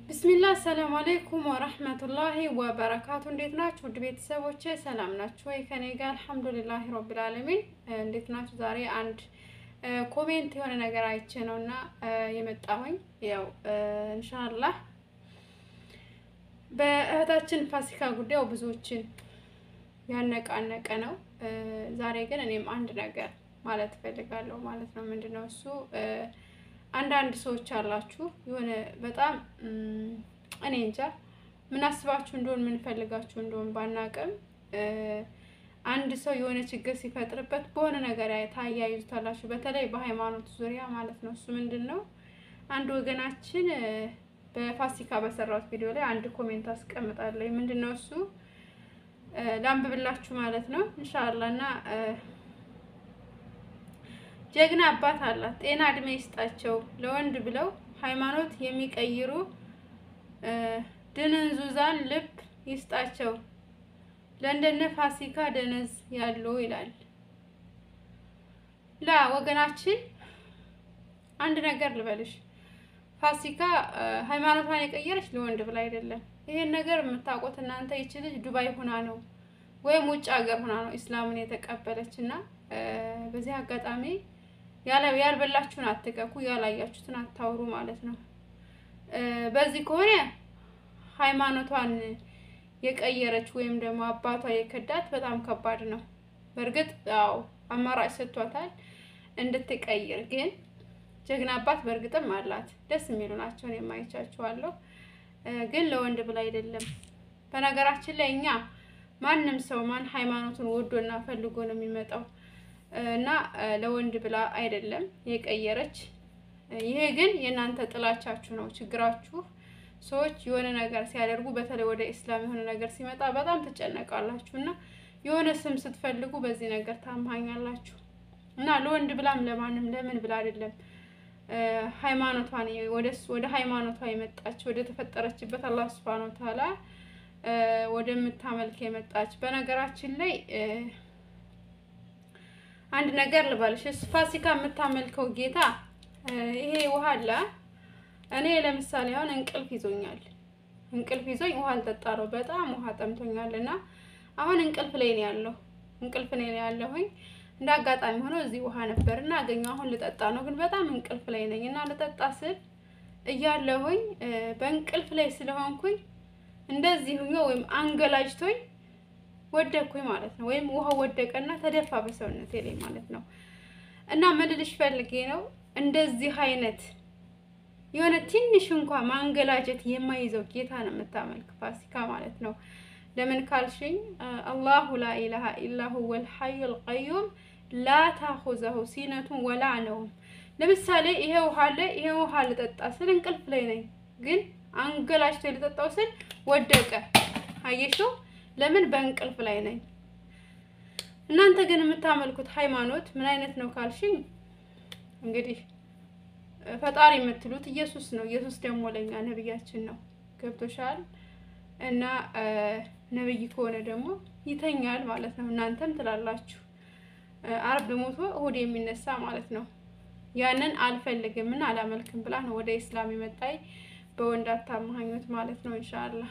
ብስሚላ አሰላሙ አሌይኩም ወረህመቱላሂ ወበረካቱ። እንዴት ናችሁ ውድ ቤተሰቦቼ? ሰላም ናችሁ ወይ? ከኔ ጋር አልሐምዱሊላሂ ረቢል ዓለሚን። እንዴት ናችሁ? ዛሬ አንድ ኮሜንት የሆነ ነገር አይቼ ነው እና የመጣሁኝ ያው እንሻላህ በእህታችን ፋሲካ ጉዳዩ ብዙዎችን ያነቃነቀ ነው። ዛሬ ግን እኔም አንድ ነገር ማለት እፈልጋለሁ ማለት ነው። ምንድን ነው እሱ? አንዳንድ ሰዎች አላችሁ የሆነ በጣም እኔ እንጃ ምን አስባችሁ እንደሆን ምን ፈልጋችሁ እንደሆን ባናቅም አንድ ሰው የሆነ ችግር ሲፈጥርበት በሆነ ነገር ታያይዙታላችሁ። በተለይ በሃይማኖት ዙሪያ ማለት ነው። እሱ ምንድን ነው አንድ ወገናችን በፋሲካ በሰራሁት ቪዲዮ ላይ አንድ ኮሜንት አስቀምጣለሁ። ምንድን ነው እሱ ላንብብላችሁ ማለት ነው እንሻላ እና ጀግና አባት አላት። ጤና እድሜ ይስጣቸው። ለወንድ ብለው ሃይማኖት የሚቀይሩ ድንዙዛን ልብ ይስጣቸው። ለእንደነ ፋሲካ ደነዝ ያሉ ይላል። ላ ወገናችን አንድ ነገር ልበልሽ፣ ፋሲካ ሃይማኖቷን የቀየረች ለወንድ ብላ አይደለም። ይሄን ነገር የምታውቁት እናንተ ይች ልጅ ዱባይ ሁና ነው ወይም ውጭ ሀገር ሁና ነው ኢስላምን የተቀበለች እና በዚህ አጋጣሚ ያልበላችሁን አትቀኩ፣ ያላያችሁትን አታውሩ ማለት ነው። በዚህ ከሆነ ሃይማኖቷን የቀየረች ወይም ደግሞ አባቷ የከዳት በጣም ከባድ ነው። በእርግጥ ያው አማራጭ ሰጥቷታል እንድትቀይር፣ ግን ጀግና አባት በእርግጥም አላት። ደስ የሚሉ ናቸውን የማይቻችኋለሁ፣ ግን ለወንድ ብላ አይደለም። በነገራችን ላይ እኛ ማንም ሰው ማን ሃይማኖቱን ወዶና ፈልጎ ነው የሚመጣው እና ለወንድ ብላ አይደለም የቀየረች። ይሄ ግን የእናንተ ጥላቻችሁ ነው ችግራችሁ። ሰዎች የሆነ ነገር ሲያደርጉ በተለይ ወደ ኢስላም የሆነ ነገር ሲመጣ በጣም ትጨነቃላችሁ እና የሆነ ስም ስትፈልጉ በዚህ ነገር ታምሃኛላችሁ እና ለወንድ ብላም ለማንም ለምን ብላ አይደለም ሃይማኖቷን ወደ ሃይማኖቷ የመጣች ወደ ተፈጠረችበት አላህ ሱብሃነሁ ወተዓላ ወደምታመልክ የመጣች በነገራችን ላይ አንድ ነገር ልበልሽ፣ ፋሲካ የምታመልከው ጌታ ይሄ ውሃ አለ። እኔ ለምሳሌ አሁን እንቅልፍ ይዞኛል፣ እንቅልፍ ይዞኝ ውሃ አልጠጣ ነው። በጣም ውሃ ጠምቶኛል እና አሁን እንቅልፍ ላይ ነው ያለው፣ እንቅልፍ ላይ ነው ያለሁኝ። እንደ አጋጣሚ ሆኖ እዚህ ውሃ ነበር እና አገኘሁ። አሁን ልጠጣ ነው፣ ግን በጣም እንቅልፍ ላይ ነኝ እና ልጠጣ ስል እያለሁኝ በእንቅልፍ ላይ ስለሆንኩኝ እንደዚህ ሁኞ ወይም አንገላጅቶኝ ወደኩኝ ማለት ነው። ወይም ውሃ ወደቀና ተደፋ በሰውነቴ ላይ ማለት ነው። እና ምልልሽ ፈልጌ ነው እንደዚህ አይነት የሆነ ትንሽ እንኳን ማንገላጀት የማይዘው ጌታ ነው የምታመልክ ፋሲካ ማለት ነው። ለምን ካልሽኝ አላሁ ላ ኢላሃ ኢላ ሁወል ሐዩል ቀዩም ላ ታኹዘሁ ሲነቱን ወላ ነውም። ለምሳሌ ይሄ ውሃ አለ። ይሄ ውሃ ልጠጣ ስል እንቅልፍ ላይ ነኝ፣ ግን አንገላጅቶ ልጠጣው ስል ወደቀ። አየሽው? ለምን በእንቅልፍ ላይ ነኝ። እናንተ ግን የምታመልኩት ሃይማኖት ምን አይነት ነው ካልሽኝ፣ እንግዲህ ፈጣሪ የምትሉት ኢየሱስ ነው። ኢየሱስ ደግሞ ለኛ ነብያችን ነው። ገብቶሻል? እና ነብይ ከሆነ ደግሞ ይተኛል ማለት ነው። እናንተም ትላላችሁ አርብ ሞቶ እሁድ የሚነሳ ማለት ነው። ያንን አልፈልግም እና አላመልክም ብላ ነው ወደ ኢስላም የመጣይ በወንድ አታማኙት ማለት ነው። ኢንሻአላህ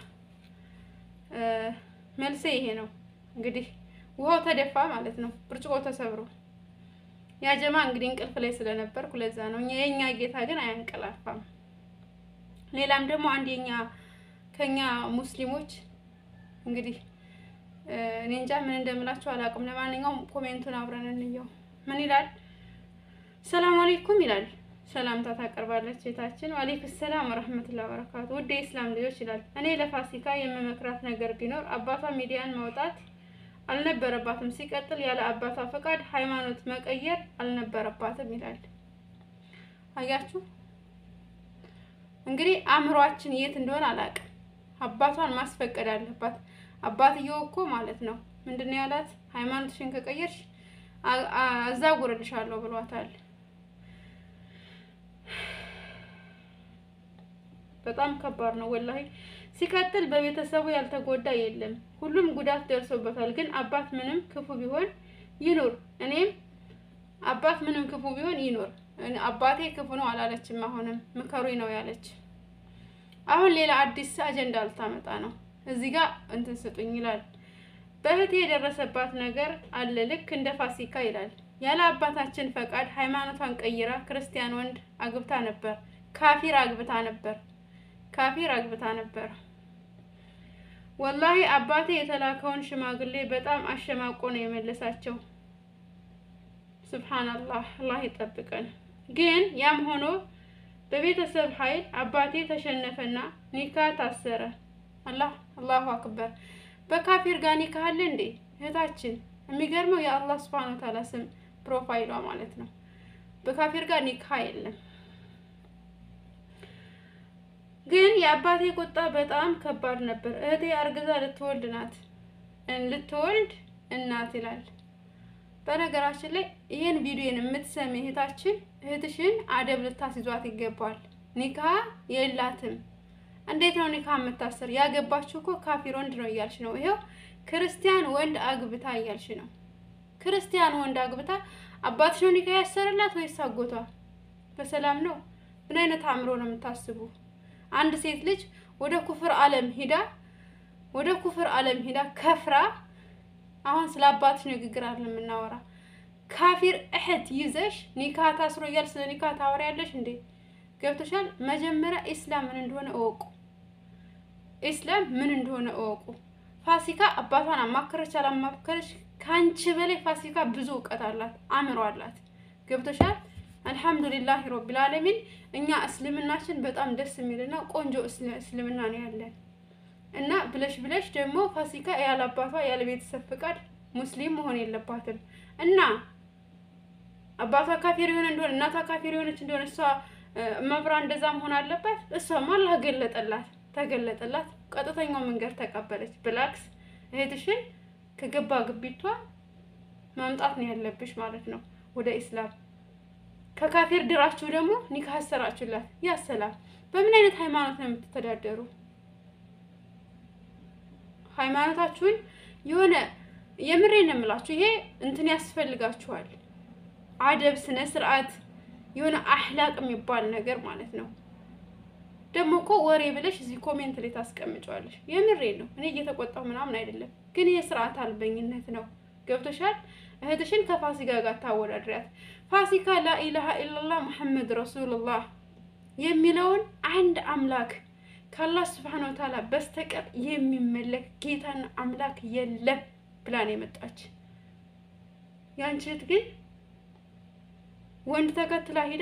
መልሴ ይሄ ነው። እንግዲህ ውሃው ተደፋ ማለት ነው፣ ብርጭቆ ተሰብሮ። ያ ጀማ እንግዲህ እንቅልፍ ላይ ስለነበርኩ ለዛ ነው። የኛ ጌታ ግን አያንቀላፋም። ሌላም ደግሞ አንድ የኛ ከኛ ሙስሊሞች እንግዲህ እኔ እንጃ ምን እንደምላችሁ አላውቅም። ለማንኛውም ኮሜንቱን አብረን እንየው። ምን ይላል? ሰላም አለይኩም ይላል። ሰላምታ ታቀርባለች ሴታችን። ወአለይኩም ሰላም ወራህመቱላሂ ወበረካቱ። ውድ የኢስላም ልጆች ይላል። እኔ ለፋሲካ የምመክራት ነገር ቢኖር አባቷ ሚዲያን ማውጣት አልነበረባትም። ሲቀጥል ያለ አባቷ ፈቃድ ሃይማኖት መቀየር አልነበረባትም ይላል። አያችሁ እንግዲህ አእምሯችን የት እንደሆነ አላውቅም። አባቷን ማስፈቀድ አለባት። አባትየው እኮ ማለት ነው ምንድን ነው ያላት? ሃይማኖትሽን ከቀየርሽ አዛጉርልሻለሁ ብሏታል። በጣም ከባድ ነው ወላሂ። ሲቀጥል በቤተሰቡ ያልተጎዳ የለም፣ ሁሉም ጉዳት ደርሶበታል። ግን አባት ምንም ክፉ ቢሆን ይኑር፣ እኔም አባት ምንም ክፉ ቢሆን ይኑር፣ አባቴ ክፉ ነው አላለችም። አሁንም ምከሩኝ ነው ያለች። አሁን ሌላ አዲስ አጀንዳ ልታመጣ ነው። እዚህ ጋር እንትን ስጡኝ ይላል። በእህቴ የደረሰባት ነገር አለ ልክ እንደ ፋሲካ ይላል። ያለ አባታችን ፈቃድ ሃይማኖቷን ቀይራ ክርስቲያን ወንድ አግብታ ነበር። ካፊር አግብታ ነበር። ካፊር አግብታ ነበር። ወላሂ አባቴ የተላከውን ሽማግሌ በጣም አሸማቆ ነው የመለሳቸው። ሱብሃንአላህ አላህ ይጠብቀን። ግን ያም ሆኖ በቤተሰብ ኃይል አባቴ ተሸነፈና ኒካ ታሰረ። አላህ አላሁ አክበር። በካፊር ጋር ኒካ አለ እንዴ እህታችን? የሚገርመው የአላህ ሱብሃነ ወተዓላ ስም ፕሮፋይሏ ማለት ነው። በካፊር ጋር ኒካ የለም። ግን የአባቴ ቁጣ በጣም ከባድ ነበር። እህቴ አርግዛ ልትወልድ ናት ልትወልድ እናት ይላል። በነገራችን ላይ ይህን ቪዲዮን የምትሰሚ እህታችን እህትሽን አደብ ልታስይዟት ይገባል። ኒካ የላትም። እንዴት ነው ኒካ የምታሰር? ያገባችሁ እኮ ካፊር ወንድ ነው እያልሽ ነው። ይሄው ክርስቲያን ወንድ አግብታ እያልሽ ነው። ክርስቲያን ወንድ አግብታ አባትሽ ነው ኒካ ያሰርላት ወይስ አጎቷ? በሰላም ነው? ምን አይነት አእምሮ ነው የምታስቡ? አንድ ሴት ልጅ ወደ ኩፍር ዓለም ሂዳ ወደ ኩፍር ዓለም ሂዳ ከፍራ አሁን ስለ አባትሽ ንግግር አለ የምናወራ ካፊር እህት ይዘሽ ኒካ ታስሮ እያል ስለ ኒካ ታወሪያለሽ እንዴ? ገብቶሻል? መጀመሪያ ኢስላም ምን እንደሆነ እወቁ። ኢስላም ምን እንደሆነ እወቁ። ፋሲካ አባቷን አማከረች አላማከረች ከአንቺ በላይ ፋሲካ ብዙ እውቀት አላት፣ አእምሮ አላት። ገብቶሻል? አልሐምዱሊላህ ረቢል ዓለሚን እኛ እስልምናችን በጣም ደስ የሚልና ቆንጆ እስልምና ነው ያለን እና ብለሽ ብለሽ ደግሞ ፋሲካ ያለ አባቷ ያለ ቤተሰብ ፍቃድ ሙስሊም መሆን የለባትም እና አባቷ ካፊር የሆነ እንደሆነ እናቷ ካፊር የሆነች እንደሆነ እሷ መብራ እንደዛ መሆን አለባት። እሷማ አላህ ገለጠላት፣ ተገለጠላት፣ ቀጥተኛው መንገድ ተቀበለች። ብላክስ እህትሽን ከገባ ግቢቷ ማምጣት ነው ያለብሽ ማለት ነው ወደ ኢስላም። ከካፊር ድራችሁ ደግሞ ኒካ አሰራችሁላት። ያ ሰላም። በምን አይነት ሃይማኖት ነው የምትተዳደሩ? ሃይማኖታችሁን የሆነ የምሬ ነው የምላችሁ። ይሄ እንትን ያስፈልጋችኋል፣ አደብ፣ ስነ ስርዓት፣ የሆነ አህላቅ የሚባል ነገር ማለት ነው። ደግሞ እኮ ወሬ ብለሽ እዚህ ኮሜንት ላይ ታስቀምጫዋለሽ። የምሬ ነው። እኔ እየተቆጣሁ ምናምን አይደለም፣ ግን የስርዓት አልበኝነት ነው። ገብቶሻል? እህትሽን ከፋሲካ ጋር ታወዳድሪያት። ፋሲካ ላኢላሃ ኢላላህ ሙሐመድ ረሱሉላህ የሚለውን አንድ አምላክ ከአላህ ስብሐነሁ ወተዓላ በስተቀር የሚመለክ ጌታና አምላክ የለም ብላ ነው የመጣች። ያንቺ እህት ግን ወንድ ተከትላ ሂዳ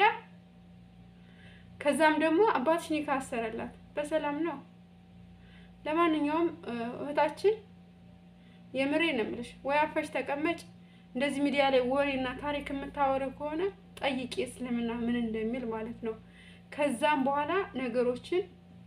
ከዛም ደግሞ አባትሽ ኒካ አሰረላት። በሰላም ነው። ለማንኛውም እህታችን የምሬ ነው የምልሽ፣ ወይ አፈሽ ተቀመጭ። እንደዚህ ሚዲያ ላይ ወሬና ታሪክ የምታወሪ ከሆነ ጠይቂ እስልምና ምን እንደሚል ማለት ነው። ከዛም በኋላ ነገሮችን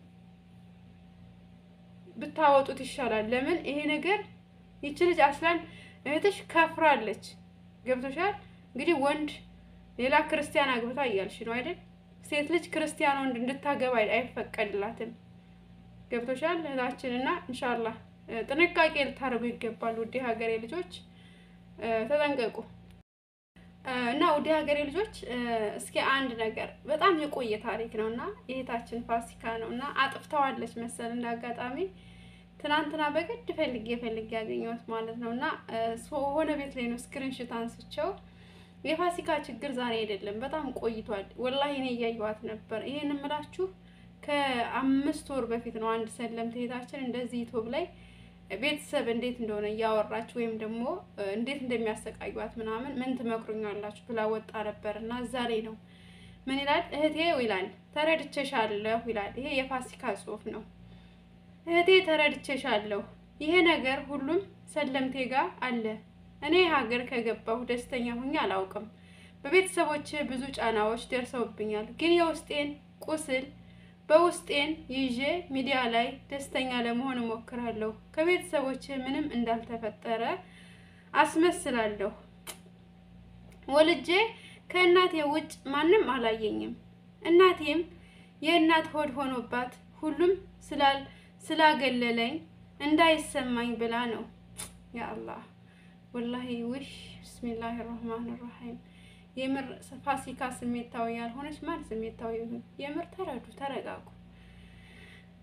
ብታወጡት ይሻላል። ለምን ይሄ ነገር ይቺ ልጅ አስላን እህትሽ ከፍራለች። ገብቶሻል? እንግዲህ ወንድ ሌላ ክርስቲያን አግብታ እያልሽ ነው አይደል? ሴት ልጅ ክርስቲያን ወንድ እንድታገባ አይፈቀድላትም። ገብቶሻል እህታችን እና ኢንሻአላህ ጥንቃቄ ልታደርጉ ይገባል። ውዴ ሀገሬ ልጆች ተጠንቀቁ። እና ውዴ ሀገሬ ልጆች እስኪ አንድ ነገር በጣም የቆየ ታሪክ ነው እና የእህታችን ፋሲካ ነው እና አጥፍተዋለች መሰል እንደ አጋጣሚ ትናንትና በግድ ፈልጌ ፈልጌ ያገኘሁት ማለት ነው እና ሆነ ቤት ላይ ነው ስክሪንሽት አንስቸው የፋሲካ ችግር ዛሬ አይደለም፣ በጣም ቆይቷል። ወላሂ እኔ እያየኋት ነበር። ይሄን እምላችሁ ከአምስት ወር በፊት ነው። አንድ ሰለምት እህታችን እንደዚህ ዩቱብ ላይ ቤተሰብ እንዴት እንደሆነ እያወራች ወይም ደግሞ እንዴት እንደሚያሰቃዩት ምናምን ምን ትመክሩኛላችሁ ብላ ወጣ ነበር እና ዛሬ ነው ምን ይላል እህቴ ይላል ተረድቼሻለሁ ይላል። ይሄ የፋሲካ ጽሑፍ ነው። እህቴ ተረድቼሻለሁ። ይሄ ነገር ሁሉም ሰለምቴ ጋር አለ። እኔ ሀገር ከገባሁ ደስተኛ ሁኜ አላውቅም። በቤተሰቦች ብዙ ጫናዎች ደርሰውብኛል። ግን የውስጤን ቁስል በውስጤን ይዤ ሚዲያ ላይ ደስተኛ ለመሆን እሞክራለሁ። ከቤተሰቦች ምንም እንዳልተፈጠረ አስመስላለሁ። ወልጄ ከእናቴ ውጭ ማንም አላየኝም። እናቴም የእናት ሆድ ሆኖባት ሁሉም ስላል ስላገለለኝ እንዳይሰማኝ ብላ ነው። ያ አላህ ወላሂ ውሽ ብስሚላህ ራህማን ራሒም። የምር ፋሲካ ስሜታዊ ያልሆነች ማን ስሜታዊ ይሁን? የምር ተረዱ፣ ተረጋጉ።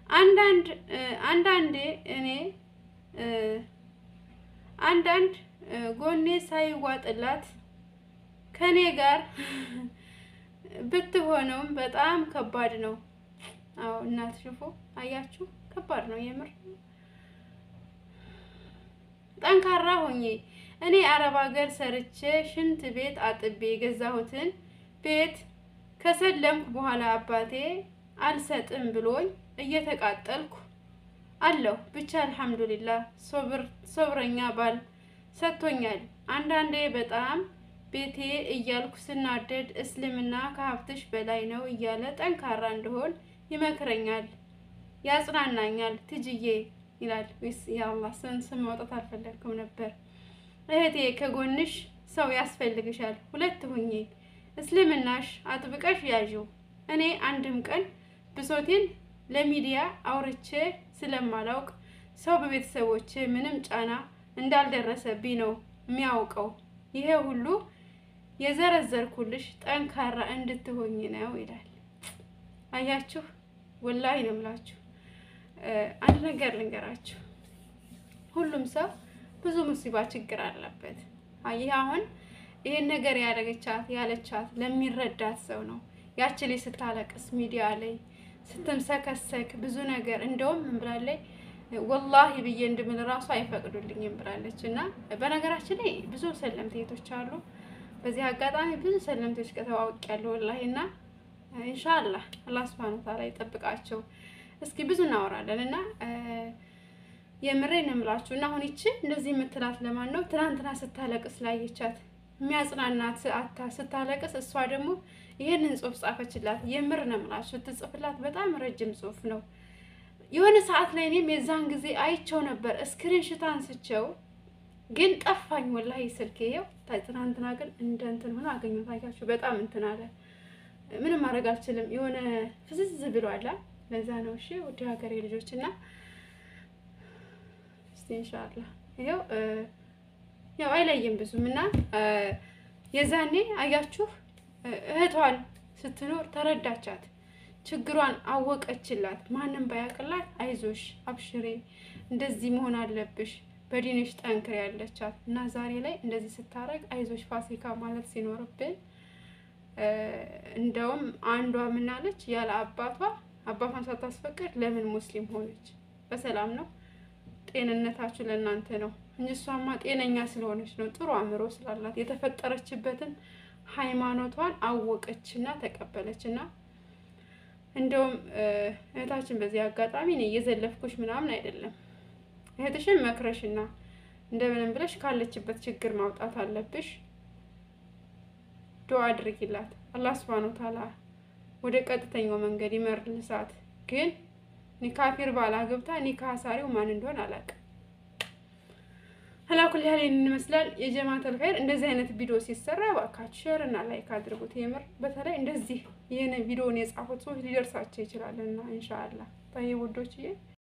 አንዳንድ አንዳንዴ እኔ አንዳንድ ጎኔ ሳይዋጥላት ከኔ ጋር ብትሆነውም በጣም ከባድ ነው። አዎ እናት ሽፎ አያችሁ፣ ከባድ ነው የምር። ጠንካራ ሆኜ እኔ አረብ ሀገር ሰርቼ ሽንት ቤት አጥቤ የገዛሁትን ቤት ከሰለምኩ በኋላ አባቴ አልሰጥም ብሎኝ እየተቃጠልኩ አለሁ። ብቻ አልሐምዱሊላህ ሶብረኛ ባል ሰጥቶኛል። አንዳንዴ በጣም ቤቴ እያልኩ ስናደድ እስልምና ከሀብትሽ በላይ ነው እያለ ጠንካራ እንደሆን ይመክረኛል፣ ያጽናናኛል። ትጅዬ ይላል ወይስ የአላህ ስም ስም ማውጣት አልፈለግኩም ነበር። እህቴ ከጎንሽ ሰው ያስፈልግሻል። ሁለት ሁኜ እስልምናሽ አጥብቀሽ ያዥው። እኔ አንድም ቀን ብሶቴን ለሚዲያ አውርቼ ስለማላውቅ ሰው በቤተሰቦች ምንም ጫና እንዳልደረሰብኝ ነው የሚያውቀው። ይሄ ሁሉ የዘረዘርኩልሽ ጠንካራ እንድትሆኝ ነው ይላል። አያችሁ፣ ወላሂ ነው የምላችሁ። አንድ ነገር ልንገራችሁ፣ ሁሉም ሰው ብዙ ሙሲባ ችግር አለበት። ይህ አሁን ይሄን ነገር ያደረገቻት ያለቻት ለሚረዳት ሰው ነው። ያቺ ላይ ስታለቅስ ሚዲያ ላይ ስትምሰከሰክ ብዙ ነገር እንደውም ምን ብላለች? ወላሂ ብዬ እንድምል ራሱ አይፈቅዱልኝም ብላለች። እና በነገራችን ላይ ብዙ ሰለምቴቶች አሉ። በዚህ አጋጣሚ ብዙ ሰለምቴዎች ከተዋወቅ ያለው ወላሂ እና ኢንሻአላህ አላህ ሱብሃነሁ ወተዓላ ይጠብቃቸው። እስኪ ብዙ እናወራለን እና የምሬን እምላችሁ እና አሁን ይቺ እንደዚህ የምትላት ለማን ነው? ትናንትና ስታለቅስ ላየቻት የሚያጽናናት አታ ስታለቅስ፣ እሷ ደግሞ ይሄንን ጽሁፍ ጻፈችላት። የምር ነው የምላችሁ ስትጽፍላት በጣም ረጅም ጽሁፍ ነው። የሆነ ሰዓት ላይ እኔም የዛን ጊዜ አይቸው ነበር ስክሪንሽት አንስቸው ግን ጠፋኝ ወላሂ ስልክ ይሄው። ትናንትና ግን እንደ እንትን ሆኖ አገኘሁት። አያችሁ በጣም እንትን አለ። ምንም ማድረግ አልችልም። የሆነ ፍዝዝ ብሏል። ለዛ ነው እሺ፣ ውድ ሀገሬ ልጆች እና እስቲ ኢንሻአላህ ይሄው ያው አይለይም ብዙም እና የዛኔ አያችሁ እህቷን ስትኖር ተረዳቻት፣ ችግሯን አወቀችላት። ማንም ባያቅላት አይዞሽ፣ አብሽሬ፣ እንደዚህ መሆን አለብሽ፣ በዲንሽ ጠንክር ያለቻት እና ዛሬ ላይ እንደዚህ ስታረግ አይዞሽ ፋሲካ ማለት ሲኖርብን እንደውም አንዷ ምናለች ያለ አባቷ አባቷን ሳታስፈቅድ ለምን ሙስሊም ሆነች? በሰላም ነው ጤንነታችሁ ለእናንተ ነው እንጂ እሷማ ጤነኛ ስለሆነች ነው፣ ጥሩ አእምሮ ስላላት የተፈጠረችበትን ሃይማኖቷን አወቀችና ተቀበለችና እንደውም እህታችን በዚህ አጋጣሚ እኔ እየዘለፍኩሽ ምናምን አይደለም። እህትሽን መክረሽና እንደምንም ብለሽ ካለችበት ችግር ማውጣት አለብሽ። ዱዓ አድርጊላት። አላህ ሱብሃነሁ ወተዓላ ወደ ቀጥተኛው መንገድ ይመልሳት። ግን ኒካፊር ባላ ገብታ ኒካ አሳሪው ማን እንደሆነ አላውቅም። አላኩል ያህል ይህንን ይመስላል። የጀማተል ኸይር እንደዚህ አይነት ቪዲዮ ሲሰራ እባካችሁ ሼር እና ላይክ አድርጉት። የምር በተለይ እንደዚህ ይህን ቪዲዮን የጻፉት ሰዎች ሊደርሳቸው ይችላልና ኢንሻአላህ ታይ ውዶችዬ